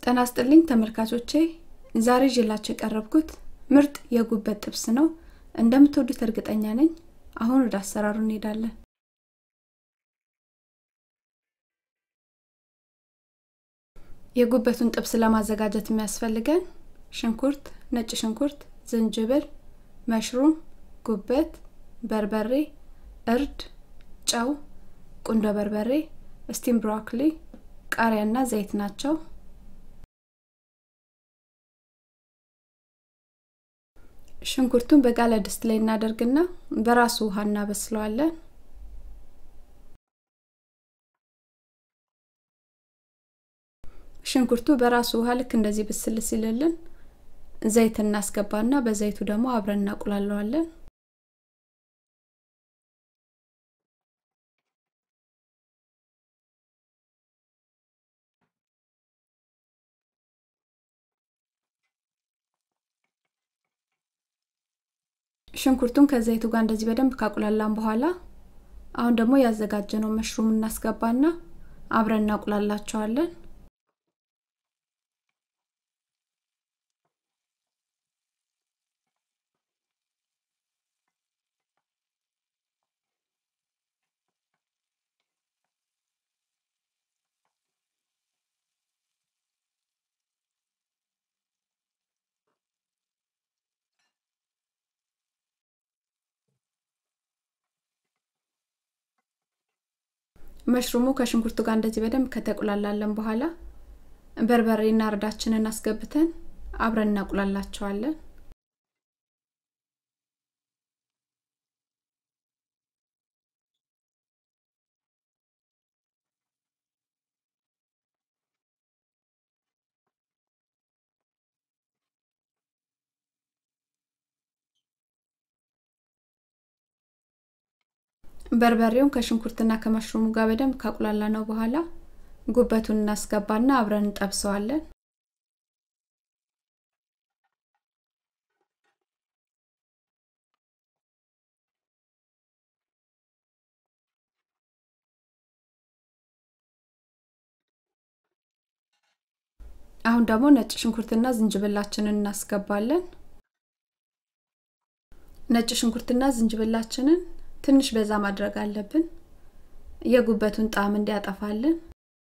ጤና ይስጥልኝ ተመልካቾቼ ዛሬ ይዤላችሁ የቀረብኩት ምርጥ የጉበት ጥብስ ነው እንደምትወዱት እርግጠኛ ነኝ አሁን ወደ አሰራሩ እንሄዳለን የጉበቱን ጥብስ ለማዘጋጀት የሚያስፈልገን ሽንኩርት ነጭ ሽንኩርት ዝንጅብል መሽሩም ጉበት በርበሬ እርድ ጨው ቁንዶ በርበሬ ስቲም ብሮኮሊ ቃሪያና ዘይት ናቸው ሽንኩርቱን በጋለ ድስት ላይ እናደርግና በራሱ ውሃ እናበስለዋለን ሽንኩርቱ በራሱ ውሃ ልክ እንደዚህ ብስል ሲልልን ዘይት እናስገባና በዘይቱ ደግሞ አብረን እናቁላለዋለን ሽንኩርቱን ከዘይቱ ጋር እንደዚህ በደንብ ካቁላላን በኋላ አሁን ደግሞ ያዘጋጀነው መሽሩም እናስገባና አብረን እናቁላላቸዋለን መሽሩሙ ከሽንኩርቱ ጋር እንደዚህ በደንብ ከተቁላላለን በኋላ በርበሬና እርዳችንን አስገብተን አብረን እናቁላላቸዋለን በርበሬውን ከሽንኩርትና ከመሽሩሙ ጋር በደንብ ካቁላላ ነው በኋላ ጉበቱን እናስገባና አብረን እንጠብሰዋለን አሁን ደግሞ ነጭ ሽንኩርትና ዝንጅብላችንን እናስገባለን ነጭ ሽንኩርትና ዝንጅብላችንን ትንሽ በዛ ማድረግ አለብን የጉበቱን ጣዕም እንዲያጠፋልን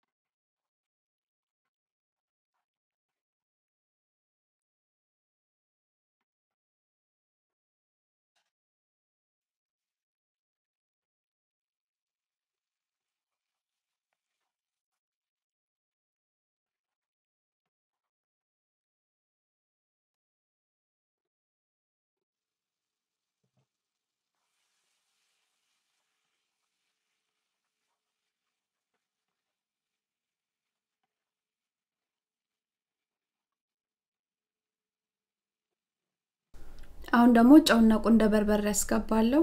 አሁን ደግሞ ጨውና ቁንደ በርበሬ ያስገባለሁ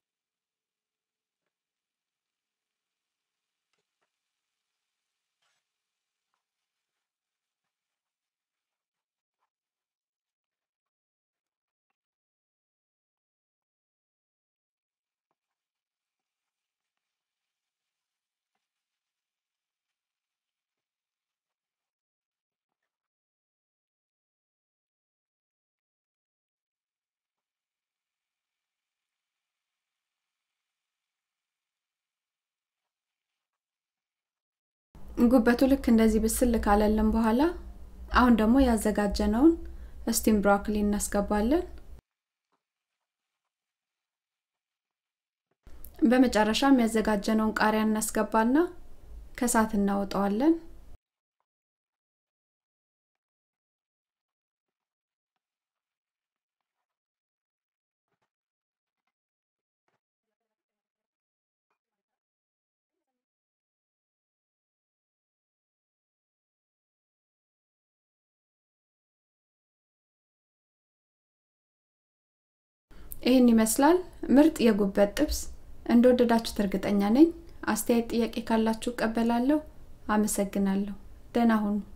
ጉበቱ ልክ እንደዚህ ብስል ካለልን በኋላ አሁን ደግሞ ያዘጋጀነውን ስቲም ብሮኮሊ እናስገባለን በመጨረሻም ያዘጋጀነውን ቃሪያ እናስገባና ከሳት እናወጣዋለን ይህን ይመስላል ምርጥ የጉበት ጥብስ እንደወደዳችሁት እርግጠኛ ነኝ አስተያየት ጥያቄ ካላችሁ እቀበላለሁ አመሰግናለሁ ደህና ሁኑ